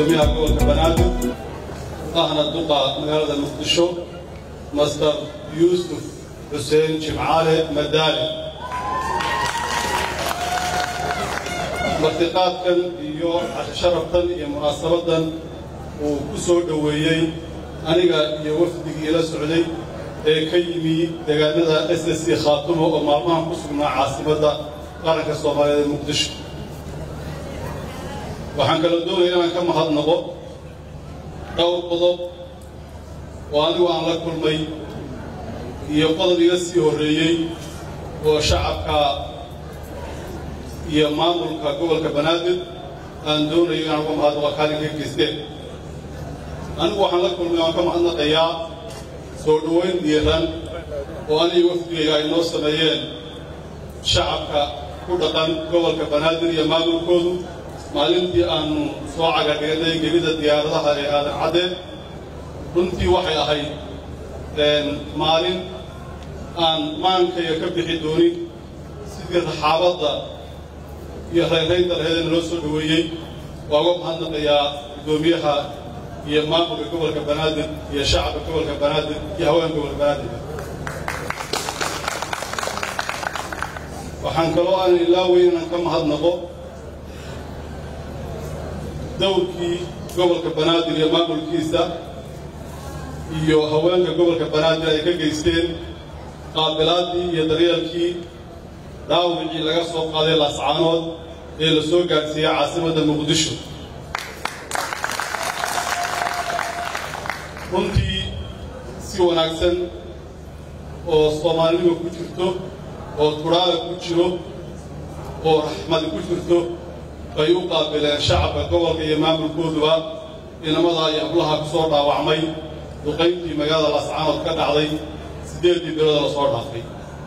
gudoomiyaha gobolka banaadir ahna duqa magaalada muqdisho master yuusuf xuseen jimcaale madaali martiqaadkan iyo casharaftan iyo munaasabadan uu ku soo dhoweeyey aniga iyo wafdigii la socday ee ka yimi deegaanada s s c khaatumo oo maalmahan ku sugnaa caasimadda qaranka soomaaliyeed ee muqdisho waxaan kaloo doonaya inaan ka mahadnaqo dhowr qodob oo anigu aan la kulmay iyo qodob iga sii horreeyey oo shacabka iyo maamulka gobolka banaadir aan doonayo inaan uga mahadnaqo kaalin ka geysteen anigu waxaan la kulmay waan ka mahadnaqayaa soo dhoweyn diiran oo aniga wafdigayga ay noo sameeyeen shacabka ku dhaqan gobolka banaadir iyo maamulkoodu maalintii aanu soo cagadhignay gebida diyaaradaha ee aadan caddeen runtii waxay ahayd maalin aan maankaya ka bixi doonin sidii raxaabadda iyo rayraynta laheedana loo soo dhoweeyey waa uga mahadnaqayaa guddoomiyaha iyo maamulka gobolka banaadir iyo shacabka gobolka banaadir iyo haweenka gobolka banaadir waxaan kaloo aan ilaaweyn inaan ka mahadnaqo dowrkii gobolka banaadir iyo maamulkiisa iyo haweenka gobolka banaadir ay ka geysteen qaabilaaddii iyo daryeelkii dhaawicii laga soo qaaday laascaanood ee la soo gaadhsiiyey caasimadda muqdisho runtii si wanaagsan oo soomaalinima ku jirto oo turaaga ku jiro oo raxmadi ku jirto bay u qaabileen shacabka gobolka iyo maamulkooduba inamadaa iyo ablaha ku soo dhaawacmay duqayntii magaalada laascaanood ka dhacday siddeeddii bilooda la soo dhaafay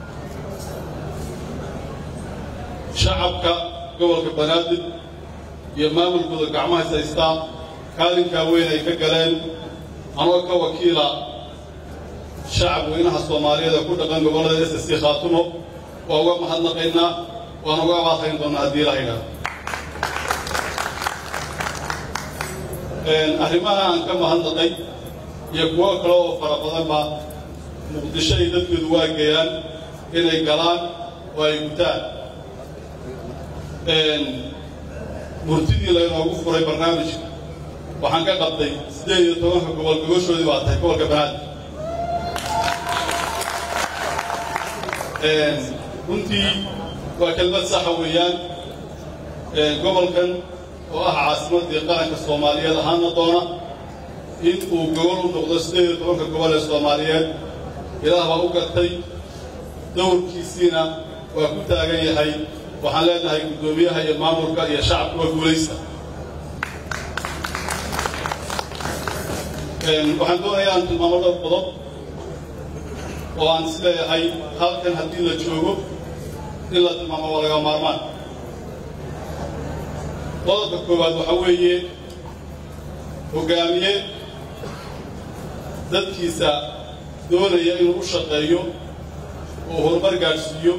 shacabka gobolka banaadir iyo maamulkooda gacmahays haystaa kaalinkaa weyn ay ka galeen anoo ka wakiila shacab weynaha soomaaliyeed ee ku dhaqan gobollada s c khaatumo waa uga mahadnaqaynaa waan uga abaaqayn doonnaa haddii la haydhaado arrimaha aan ka mahadnaqay iyo kuwo kale oo fara badanba muqdisho ay dadkoodu waageeyaan inay galaan oo ay gutaan murtidii laynoogu furay barnaamijka waxaan ka qabtay siddeed iyo tobanka gobol gogoshoodii baa tahay gobolka banaadir runtii waa kelmad saxa weeyaan gobolkan oo ah caasimaddii qaranka soomaaliyeed ahaana doona in uu gobol u noqdo siddeed iyo tobanka gobol ee soomaaliyeed ilaah baa u gartay dowrkiisiina waa ku taagan yahay waxaan leenahay guddoomiyaha iyo maamulka iyo shacabka waa guulaysta waxaan doonayaa aan tilmaamo dhowr qodob oo aan is leeyahay halkan haddii la joogo in la tilmaamo waa laga maarmaan qodobka koowaad waxaa weeye hoggaamiye dadkiisa doonaya inuu u shaqeeyo oo horumar gaadhsiiyo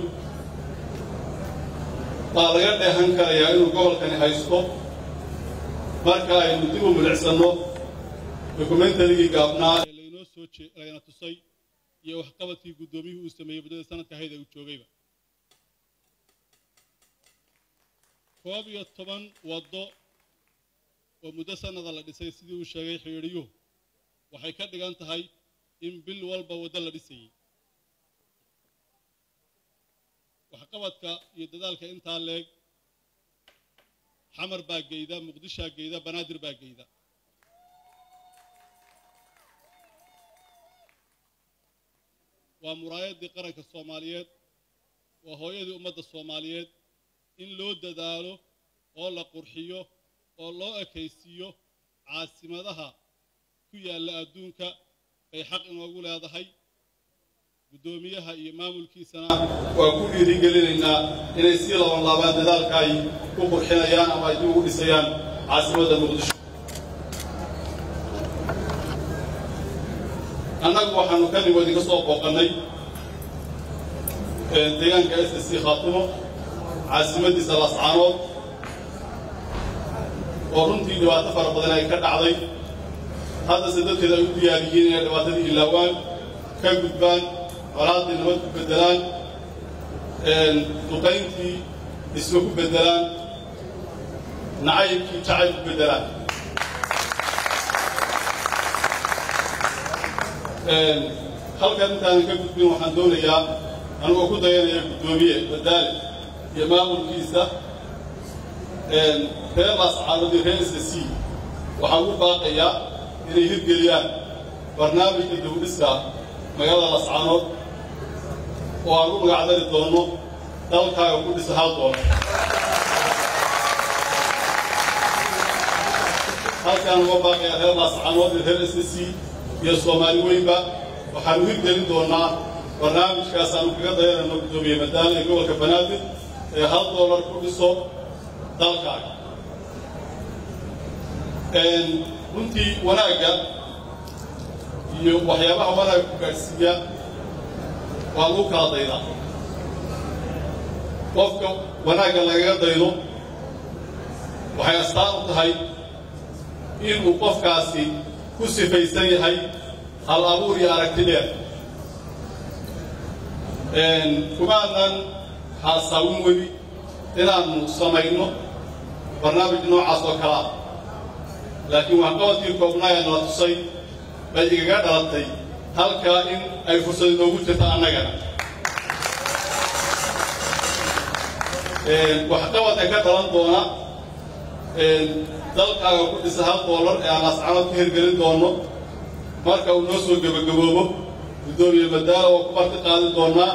baa laga dheehan karayaa inuu gobolkani haysto marka aynu dib u milicsanno dokumentarigii gaabnaa ee laynoo soo layna tusay iyo waxqabadkii guddoomiyuhu uu sameeyey muddada sanadka ahayd ee uu joogayba koob iyo toban waddo oo muddo sannada la dhisay sidii uu sheegay xidhiidhiyuhu waxay ka dhigan tahay in bil walba waddo la dhisayey waxqabadka iyo dadaalka intaa leeg xamar baa geyda muqdishaa geyda banaadir baa geyda waa muraayaddii qaranka soomaaliyeed waa hooyadii ummadda soomaaliyeed in loo dadaalo oo la qurxiyo oo loo ekaysiiyo caasimadaha ku yaalla adduunka bay xaq inoogu leedahay guddoomiyaha iyo maamulkiisana waa ku dhiirigelinaynaa inay sii laban laabaan dadaalka ay ku qurxinayaan ama ay dib ugu dhisayaan caasimadda muqdisho annagu waxaanu ka nimo idinka soo booqannay deegaanka s c khaatumo caasimaddiisa lascaanood oo runtii dhibaato fara badan ay ka dhacday haddase dadkeeda ay u diyaariyeen inay dhibaatadii ilaawaan ka gudbaan colaaddii nabad ku beddelaan duqayntii dhismo ku beddelaan nacaybkii jacayl ku beddelaan halkan intaanan ka gudbin waxaan doonayaa anigoo ku dayanaya guddoomiye badaale iyo maamulkiisa reer laascaanadii reer s c waxaan u baaqayaa inay hirgeliyaan barnaamijka dawdhiska magaalada lascaanood oo aan u magacdari doonno dalkaaga ku dhisa hal doono halkaan uga baaqayaa reer laascaanood iyo reer s c iyo soomaali weynba waxaanu hirgelin doonnaa barnaamijkaas aanu kaga dayanayno guddoomiye madaale ee gobolka banaadir ee hal doolar ku dhiso dalkaaga runtii wanaagga iyo waxyaabaha wanaagga ku gaadhsiiya waa lagu kala daydaa qofka wanaagga lagaga daydo waxay astaan u tahay inuu qofkaasi ku sifaysan yahay hal abuur iyo aragti dheer kumaanan haasaawin weli inaannu samayno barnaamij noocaas oo kalea laakiin waxqabadkii koobnaa ee nala tusay bay igaga dhalatay halkaa in ay fursad inoogu jirta annagana waxqabadka ka dhalan doona dalkaaga ku dhisa hal doolar ee aan ascanood ka hirgelin doonno marka uu noo soo gebagaboobo guddoomiye madaala oo ku marti qaadi doonnaa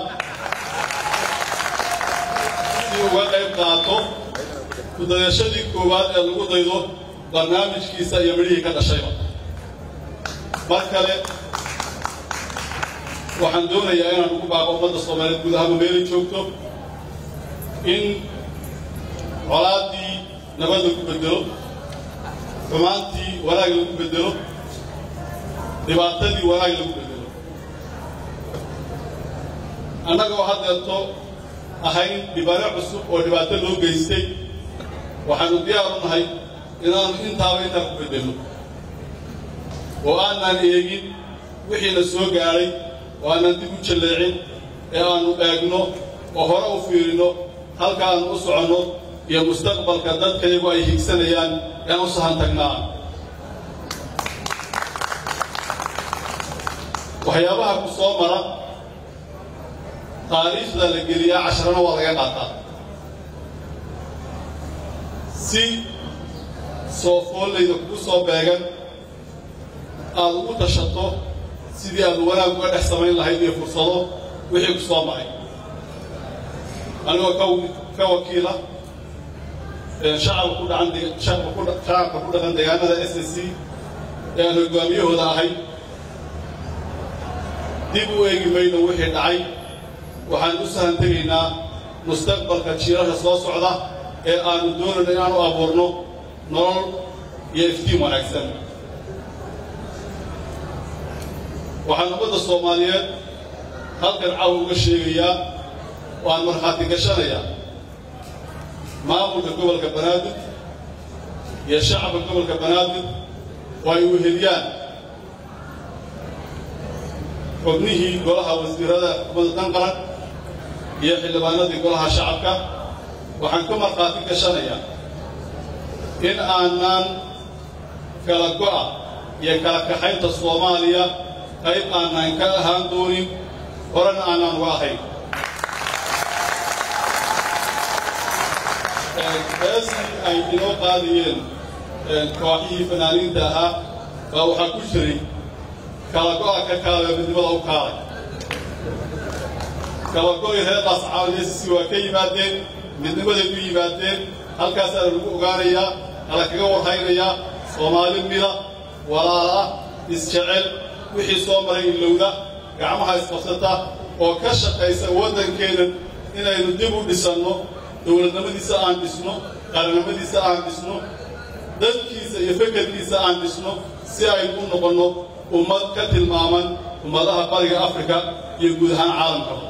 si uga qayb qaato kudayashadii koowaad ee lagu daydo barnaamijkiisa iyo midhihii ka dhashayba mar kale waxaan doonayaa inaan ugu baaqo ummadda soomaaliyeed guud ahaanba meelay joogto in colaaddii nabad lagu beddelo xumaantii wanaag lagu beddelo dhibaatadii wanaag lagu beddelo annagoo haddeerto ahayn dhibano cusub oo dhibaato loo geystay waxaanu diyaar u nahay inaannu intaaba intaa ku beddelno oo aanaan eegin wixiina soo gaadhay oo aanaan dib u jalleecin ee aannu eegno oo hore u fiirinno halkaannu u soconno iyo mustaqbalka dadka iyagu ay higsanayaan ean u sahan tagnaa waxyaabaha ku soo mara taariikhda la geliyaa casharana waa laga qaataa si soo foollayda kugu soo beegan aad ugu tashato sidii aad wanaag uga dhex samayn lahayd iyo fursado wixii ku soo maray anigoo ka wakiila shacabka ku dhacan shacabka ku dhaqan deegaanada s s c ee aan hoggaamiyahooda ahay dib u eegi mayno wixii dhacay waxaan u sahan tegaynaa mustaqbalka jiirasha soo socda ee aannu doonayno inaanu abuurno nolol iyo iftiin wanaagsan waxaan ummadda soomaaliyeed halkan caw uga sheegayaa oo aan markhaati gashanayaa maamulka gobolka banaadir iyo shacabka gobolka banaadir oo ay weheliyaan xubnihii golaha wasiirada xukuumadda danqaran iyo xildhibaanadii golaha shacabka waxaan ka markhaati gashanayaa in aanaan kala go'a iyo kala kaxaynta soomaaliya qayb aanaan ka ahaan doonin horena aanaan uga ahayn heesii ay inoo qaadayeen kooxihii fanaaniinta ahaa baa waxaa ku jiray kala go'a ka kaalay oo midnimada u kaalay kala go'i reer laascaawiyesisi waa ka yimaadeen midnimaday u yimaadeen halkaasaana lagu ogaanayaa ala kaga warhaynayaa soomaali mida walaala isjecel wixii soo maray ilowda gacmaha isqabsata oo ka shaqaysa waddankeennan inaynu dib u dhisanno dowladnimadiisa aan dhisno qarannimadiisa aan dhisno dadkiisa iyo fekerkiisa aan dhisno si aynu u noqonno ummad ka tilmaaman ummadaha bariga afrika iyo guud ahaan caalamkaba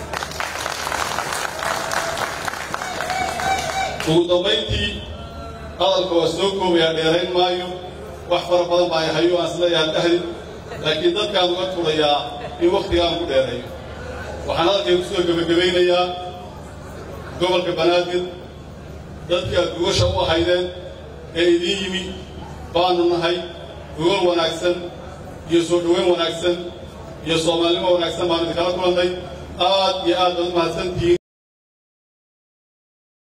ugu dambayntii hadalka waa soo koobayaa dheerayn maayo wax fara badan baa hayo aan isleeyahay dhahdi laakiin dadkaan uga tulayaa in wakhtigaan ku dheereeyo waxaan hadalkay ku soo gebagabaynayaa gobolka banaadir dadkii aad gogosha u ahaydeen ee idiin yimi baanu nahay gogol wanaagsan iyo soo dhoweyn wanaagsan iyo soomaalnimo wanaagsan baanu idinkala kulannay aad iyo aad baad u mahadsantihiin